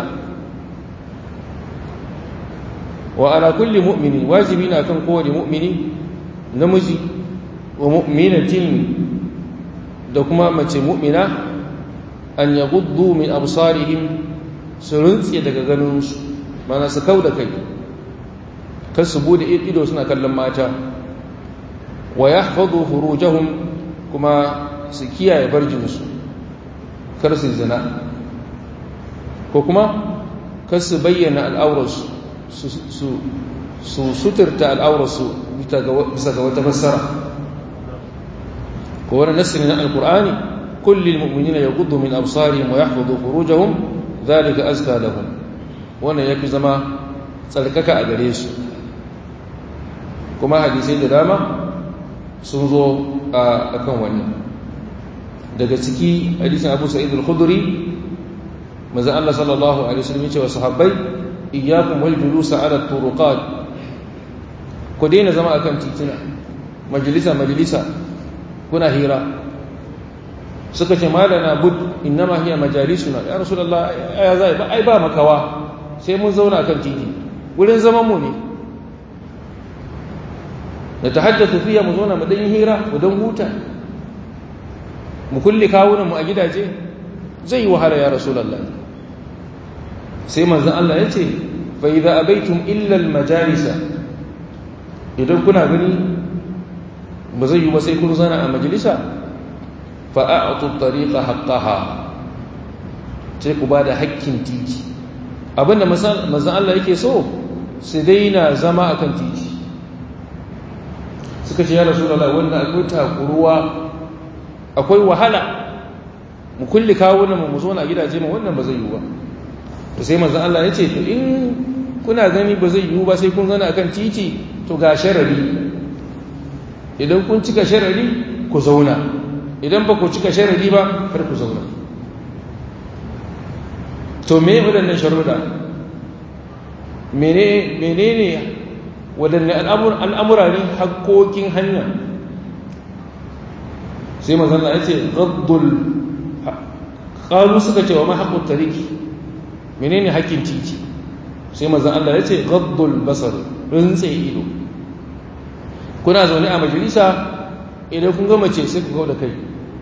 wa ala kulli mu'mini wajibi na kan kowane mu'mini namiji wa mu'minatin da kuma mace mu'mina an ya gudu min absarihim su rintse daga ganinsu mana su kau da kai kar su bude ido suna kallon mata wa ya hafazu furujahum kuma su kiyaye barjinsu kar su zina ko kuma kar su bayyana al'aurarsu su suturta al'aurarsu bisa ga wata fassara ko wani nasiri na alkur'ani kulli mu'minina yaghuddu min absarihim wa yahfazu furujahum dhalika azka lahum wannan yafi zama tsarkaka a gare su kuma hadisai da dama sun zo a kan wannan daga ciki hadisin abu sa'id al-khudri manzon Allah sallallahu alaihi wasallam ya ce wa sahabbai iyyakum wal julusa ala turuqat ku daina zama akan titina majalisa majalisa kuna hira suka ce malana bud innama hiya majalisuna ya rasulullah ya zai ba ai ba makawa sai mun zauna akan titi wurin zaman mu ne da tahaddathu fiya mu zauna mu dan hira mu dan huta mu kulle kawunan mu a gidaje zai yi wahala ya rasulullah sai manzon Allah ya ce fa idza abaitum illa al majalisa idan kuna gani ba zai yi ba sai kun zana a majalisa fa'a'atu tariqa haqqaha sai ku bada hakkin titi abinda manzon Allah yake so su daina zama akan titi suka ce ya rasulullah wannan akwai takuruwa akwai wahala mu kulli kawunan mu zo na gidaje mu wannan ba zai yi ba to sai manzon Allah ya ce to in kuna gani ba zai yi ba sai kun zana akan titi to ga sharari idan kun cika sharari ku zauna idan ba ku cika sharari ba kar ku zauna to me waɗannan sharuda menene waɗanne al'amura ne haƙoƙin hanya sai mazana ya ce gaddul ƙalu suka ce wa mahaƙun tariki menene haƙƙin titi sai mazan Allah ya ce gaddul basar rintse ido kuna zaune a majalisa idan kun gama ce sai ku kau da kai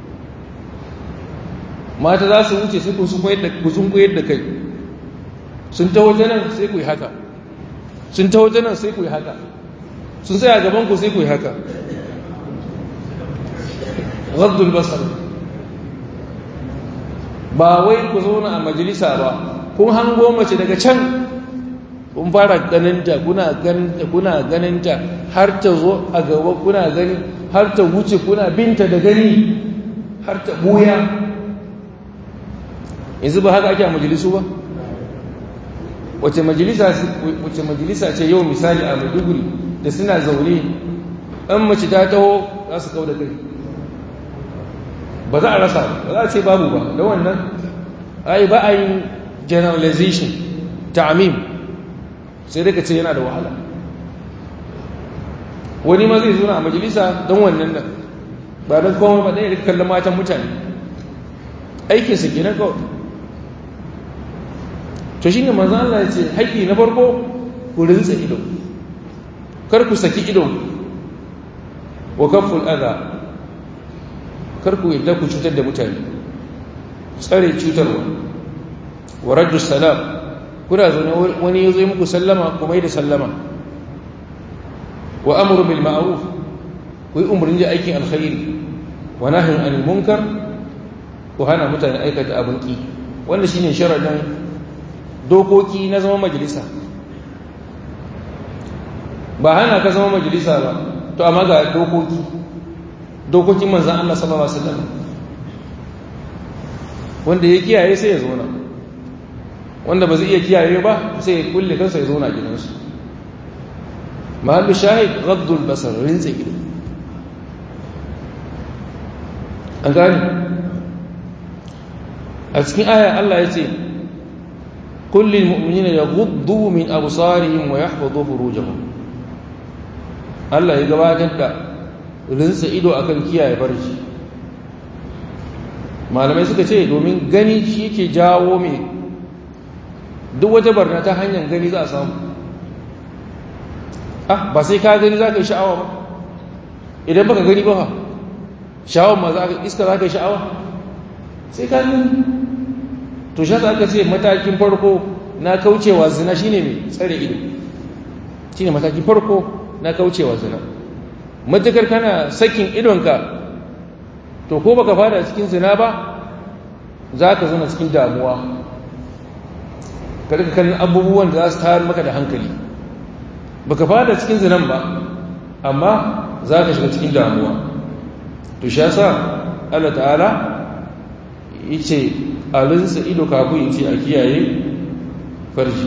mata za su wuce sai ku sun koyar da kai sun ta waje nan sai ku yi haka sun ta waje nan sai ku yi haka sun tsaya gaban ku sai ku yi haka gaddul basar ba wai ku zauna a majalisa ba kun hango mace daga can kun fara ganinta kuna ganinta kuna ganinta har ta zo a gaba kuna gani har ta wuce kuna binta da gani har ta buya yanzu ba haka ake a majalisu ba wace majalisa ce yau misali a maiduguri da suna zaune ɗan mace ta taho za su kau da kai ba za a rasa ba za a ce babu ba da wannan ai ba a yin generalization ta'amim sai daga ce yana da wahala wani ma zai zuna a majalisa don wannan nan ba don kawai ba ɗaya da kallon matan mutane aikinsa kenan kawai to shi ne manzan Allah ya ce haƙƙi na farko ku rinsa ido kar ku saki ido wa kaful adha kar ku yadda ku cutar da mutane tsare cutarwa wa raddu salam kuna zaune wani ya zo muku sallama ku mai da sallama wa amru bil ma'ruf ku yi umarni da aikin alkhairi wa nahyin anil munkar ku hana mutane aikata abin ki wannan shine sharadin dokoki na zama majalisa ba hana ka zama majalisa ba to amma ga dokoki dokokin manzan Allah sallallahu alaihi wasallam wanda ya kiyaye sai ya zauna wanda ba zai iya kiyaye ba sai ya kulle kansa ya zauna gidansu mahallu shahid ghaddul basar rinse ido an gani a cikin aya Allah ya ce kullum mu'minina ya gudu min absarihim wa yahfazu furujahum Allah ya gabatar da rinsa ido akan kiyaye farji malamai suka ce domin gani shi ke jawo mai duk wata barna ta hanyar gani za a samu ah ba sai ka gani za ka yi sha'awa ba idan baka gani ba sha'awar ma za ka iska za ka yi sha'awa sai ka gani to shi aka ce matakin farko na kaucewa zina shine mai tsare ido shine matakin farko na kaucewa zina matukar kana sakin idonka to ko baka fada cikin zina ba za ka zana cikin damuwa ka rika kallon abubuwan da za su tayar maka da hankali baka fada cikin zinan ba amma za ka shiga cikin damuwa to shi yasa Allah ta'ala yace alinsa ido kafin yace a kiyaye farji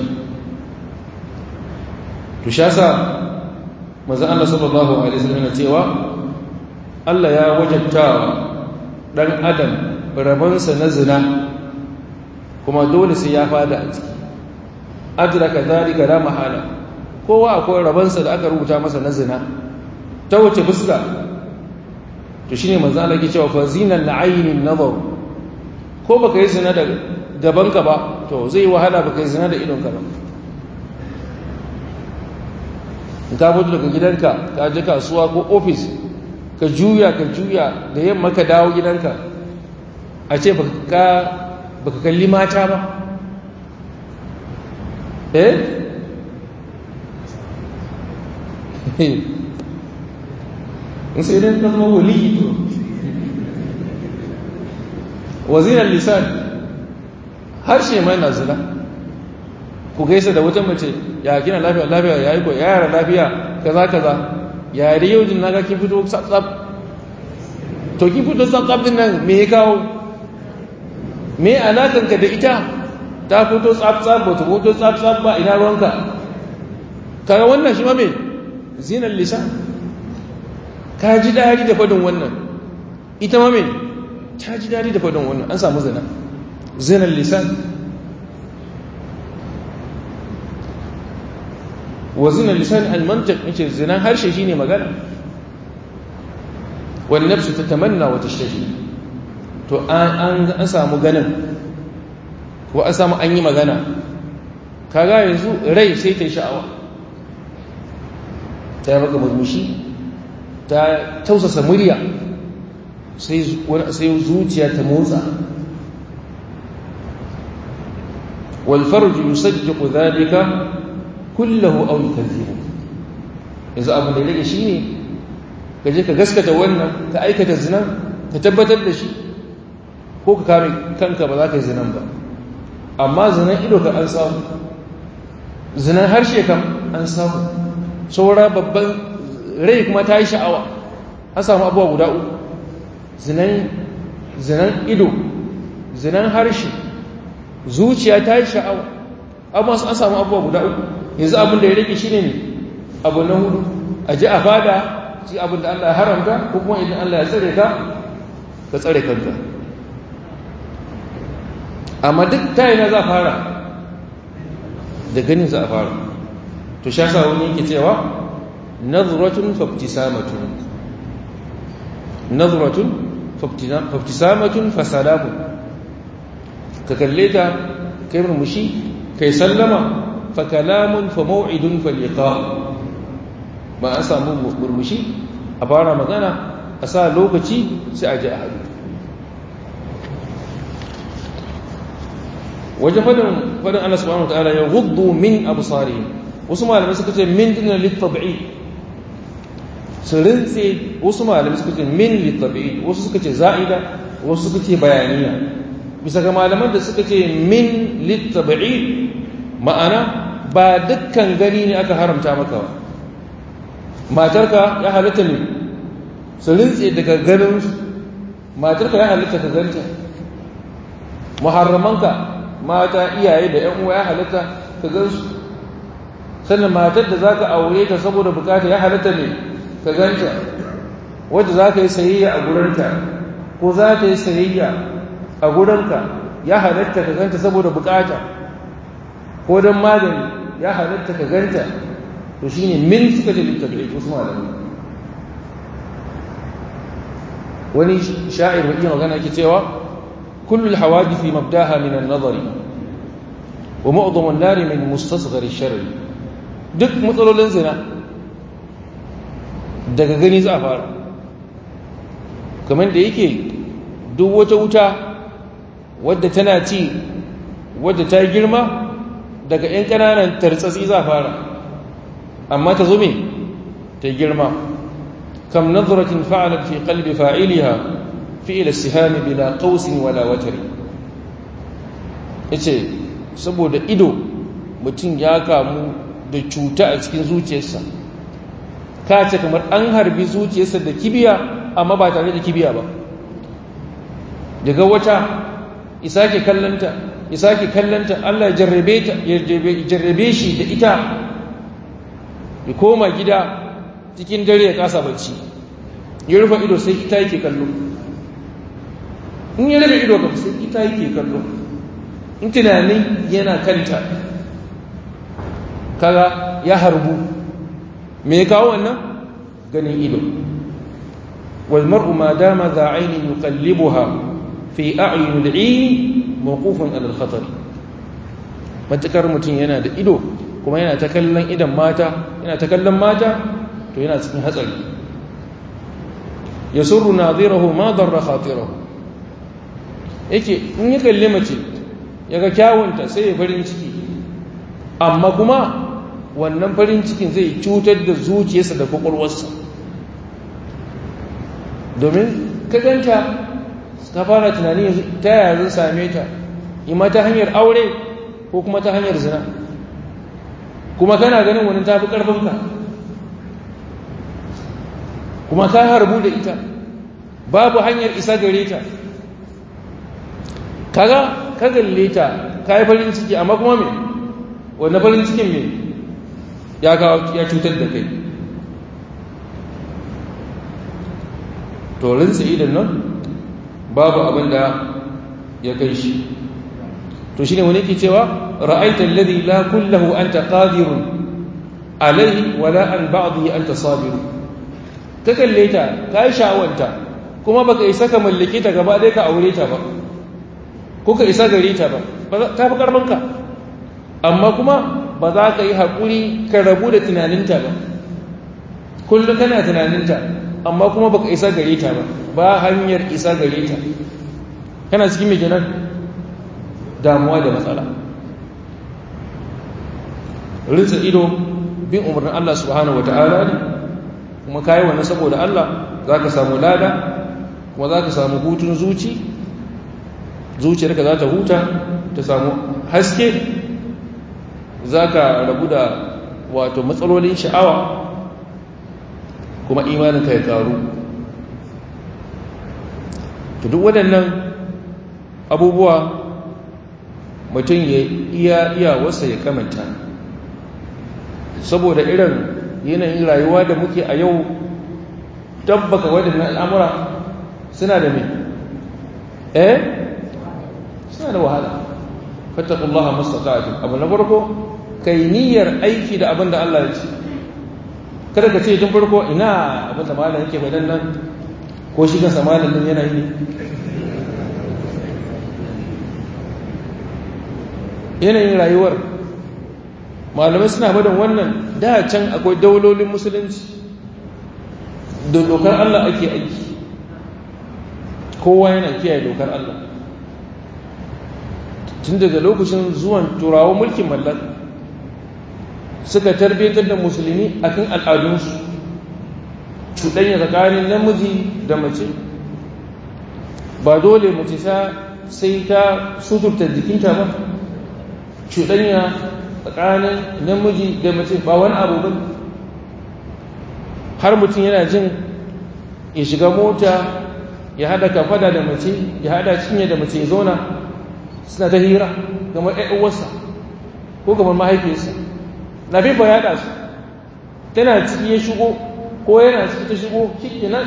to shi yasa manzo Allah sallallahu alaihi wasallam yana cewa Allah ya wajabtawa ɗan adam rabansa na zina kuma dole sai ya fada a ciki adraka zalika la mahala kowa akwai rabansa da aka rubuta masa na zina ta wace fuska to shine manzo Allah yake cewa fa zinan la'aynin nazar ko baka yi zina da gabanka ba to zai wahala baka yi zina da idonka ba in ka fito daga gidanka ka je kasuwa ko ofis ka juya ka juya da yamma ka dawo gidanka a ce baka kalli mata ba eh in sai dan ka zama wali to wazinan lisan harshe mai na zina ku gaisa da wata mace ya kina lafiya lafiya ya yi ko yara lafiya kaza kaza ya yi yau jin naga kin fito tsab to kin fito tsab din nan me ya kawo me alakan ka da ita ta fito tsab tsab ba ta fito tsab tsab ba ina ruwanka kaga wannan shi ma me zinan lisan ka ji dadi da fadin wannan ita ma me ta ji dadi da fadin wannan an samu zina zinan lisan wa zinan lisan al-mantiq yace zinan harshe shine magana wal nafsu tatamanna wa tashtahi to an an samu ganin ko an samu an yi magana kaga yanzu rai sai ta sha'awa ta yi maka murmushi ta tausasa murya sai zuciya ta motsa والفرج يصدق ذلك كله أو يكذبه yanzu abin da ya rage shi ne ka je ka gaskata wannan ka aikata zinan ka tabbatar da shi ko ka kame kanka ba za ka yi zinan ba amma zinan ido ka an samu zinan harshe kam an samu saura babban rai kuma ta yi sha'awa an samu abuwa guda uku zinan ido zinan harshe zuciya ta yi sha'awa amma an samu abuwa guda uku yanzu abin da ya rage shi ne abu na hudu a ji a fada ci abin da Allah ya haramta ko kuma idan Allah ya tsare ka ka tsare kanka amma duk ta yana za a fara da ganin za a fara to sha sa wani yake cewa nazratun faftisamatun nazratun faftisamatun fasalamun ka kalle ta kai murmushi kai sallama fa kalamun fa maw'idun fa liqa ba a samu murmushi a fara magana a sa lokaci sai a ji a hadu wajen fadin fadin Allah subhanahu wataala ya ghuddu min absarihim wasu malamai suka ce min dinan litab'i su rintse wasu malamai suka ce min litab'i wasu suka ce za'ida wasu suka ce bayaniya bisa ga malaman da suka ce min littabi'i ma'ana ba dukkan gani ne aka haramta maka ba matarka ya halitta ne su rintse daga ganin matarka ya halitta ka ganta muharramanka mata iyaye da yan uwa ya halitta ka gansu sannan matar da zaka aure ta saboda bukata ya halitta ne ka ganta wadda zaka yi sayayya a gurinta ko za ta yi sayayya a gurinka ya halatta ka ganta saboda bukata ko don magani ya halatta ka ganta to shi ne min suka da littafi wasu malamai wani sha'ir mai iya magana ke cewa kullum hawadithi mabdaha min an-nazari wa mu'dhamu an-nari min mustasghar ash-sharri duk matsalolin zina daga gani za a fara kamar da yake duk wata wuta wadda tana ci wadda ta girma daga 'yan ƙananan tartsatsi za fara amma ta zume ta girma kam nazaratin fa'alat fi qalbi fa'iliha fi'il sihami bila qausin wala watari yace saboda ido mutum ya kamu da cuta a cikin zuciyarsa ka ce kamar an harbi zuciyarsa da kibiya amma ba tare da kibiya ba daga wata isake kallanta isake kallanta Allah ya jarrabe ta ya jarrabe shi da ita ya koma gida cikin dare ya kasa bacci ya rufe ido sai ita yake kallo in ya rufe ido ba sai ita yake kallo in tunanin yana kanta kaga ya harbu me ya kawo wannan ganin ido wal mar'u ma dama za ainin yuqallibuha fi a'yun al-'ayn mawqufun ala al-khatar matakar mutum yana da ido kuma yana ta kallon idan mata yana ta kallon mata to yana cikin hatsari yasurru nadhirahu ma darra khatirahu yake in ya kalle mace yaga kyawunta sai ya farin ciki amma kuma wannan farin cikin zai cutar da zuciyarsa da kwakwalwarsa domin ka ganta ta fara tunani ta yaya zan same ta ima ta hanyar aure ko kuma ta hanyar zina kuma kana ganin wani tafi ƙarfinka kuma ka harbu da ita babu hanyar isa gare ta kaga ka galle ta ka yi farin ciki amma kuma me wanda farin cikin me ya cutar da kai to rinsa idan nan babu abin da ya kai shi to shine wani ke cewa ra'aita alladhi la kullahu anta qadirun alayhi wala an ba'dhi anta sabir ka kalle ta kai sha'awanta kuma baka isa ka mallake ta gaba dai ka aure ta ba ko ka isa gare ta ba ta fi karfin ka amma kuma ba za ka yi haƙuri ka rabu da tunaninta ba kullum kana tunaninta amma kuma baka isa gare ta ba ba hanyar isa gare ta kana cikin mai kenan damuwa da matsala rinsa ido bin umarnin Allah subhanahu wata'ala ne kuma kayi wannan saboda Allah za ka samu lada kuma za ka samu hutun zuci zuciyarka za ta huta ta samu haske za ka rabu da wato matsalolin sha'awa kuma imaninka ya karu to duk waɗannan abubuwa mutum ya iya iya wasa ya kamanta saboda irin yanayin rayuwa da muke a yau tabbaka waɗannan al'amura suna da mai eh suna da wahala fattakullaha mastata'atun abu na farko kai niyyar aiki da abin da Allah ya ce kada ka ce tun farko ina abin da malam yake faɗan nan ko shi kansa malam nan yana yi yanayin rayuwar malamai suna badan wannan da can akwai daulolin musulunci da dokar Allah ake aiki kowa yana kiyaye dokar Allah tun daga lokacin zuwan turawa mulkin mallaka suka tarbiyyatar da musulmi akan al'adunsu cuɗanya tsakanin namiji da mace ba dole mace sai ta suturta jikinta ba cuɗanya tsakanin namiji da mace ba wani abu ba har mutum yana jin ya shiga mota ya hada kafada da mace ya hada cinye da mace ya zauna suna ta hira kamar uwarsa ko kamar mahaifiyarsa na fifa ya ɗasu tana ciki ya shigo ko yana ciki ta shigo kiki nan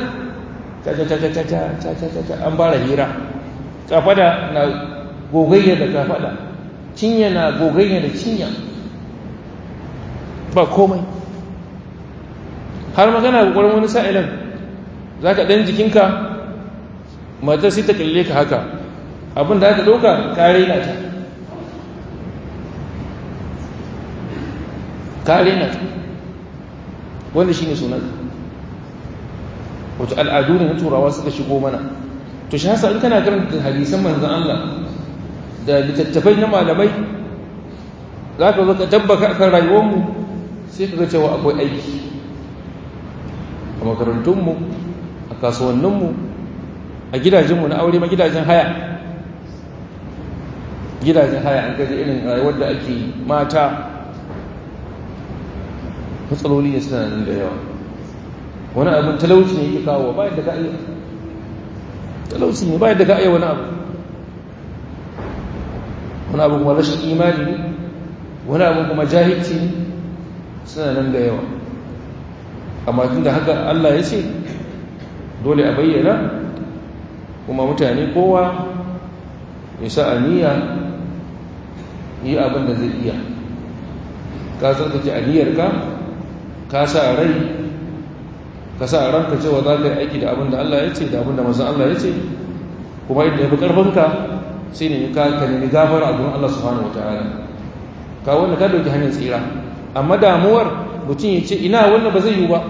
an bara hira kafada na gogayya da kafada cinya na gogayya da cinya ba komai har magana kokarin wani sa'ilan za ka ɗan jikinka matar sai ta kalle ka haka abin da aka ɗauka kare na ta kare na ta wanda shi ne sunan wato al'adu ne na turawa suka shigo mana to shi hasa in kana karanta hadisan manzan Allah da littattafai na malamai za ka zo ka tabbaka kan rayuwarmu sai ka ga cewa akwai aiki a makarantunmu a kasuwanninmu a gidajenmu na aure ma gidajen haya gidajen haya an gaji irin rayuwar da ake mata matsaloli ne suna nan da yawa wani abin talauci ne yake kawo bayan da ka iya talauci ne bayan da ka iya wani abu wani abu kuma rashin imani ne wani abu kuma jahilci ne suna nan da yawa amma tun da haka Allah ya ce dole a bayyana kuma mutane kowa ya sa aniya yi abin da zai iya ka tsarkake aniyarka ka sa rai ka sa ranka cewa za ka yi aiki da abin da Allah ya ce da abin da mazan Allah ya ce kuma yadda ya fi ƙarfinka sai ne ka nemi gafara a gurin Allah subhanahu wa ta'ala ka wanda ka dauki hanyar tsira amma damuwar mutum ya ce ina wannan ba zai yi ba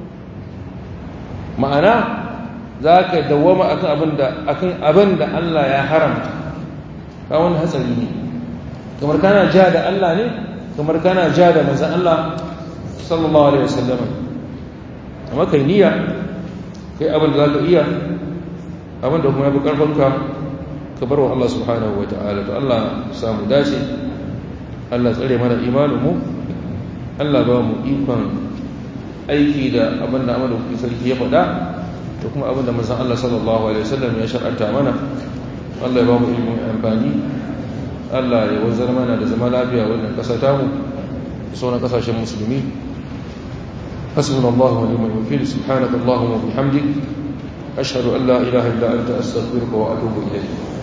ma'ana za ka dawama akan abin da akan abin da Allah ya haramta ka wani hatsari ne kamar kana ja da Allah ne kamar kana ja da manzan Allah sallallahu alaihi wasallam amma kai niyya kai abin da za ka iya abin da kuma ya fi ƙarfinka ka bar wa Allah subhanahu wa ta'ala to Allah samu dace Allah tsare mana imaninmu Allah ba mu ikon aiki da abin da amadu kuki sarki ya faɗa da kuma abin da manzan Allah sallallahu alaihi wasallam ya shar'anta mana Allah ya ba mu ilimin amfani Allah ya wanzar mana da zama lafiya wannan ƙasa tamu da sauran ƙasashen musulmi حسبنا الله ونعم الوكيل سبحانك اللهم وبحمدك أشهد أن لا إله إلا أنت أستغفرك وأتوب إليك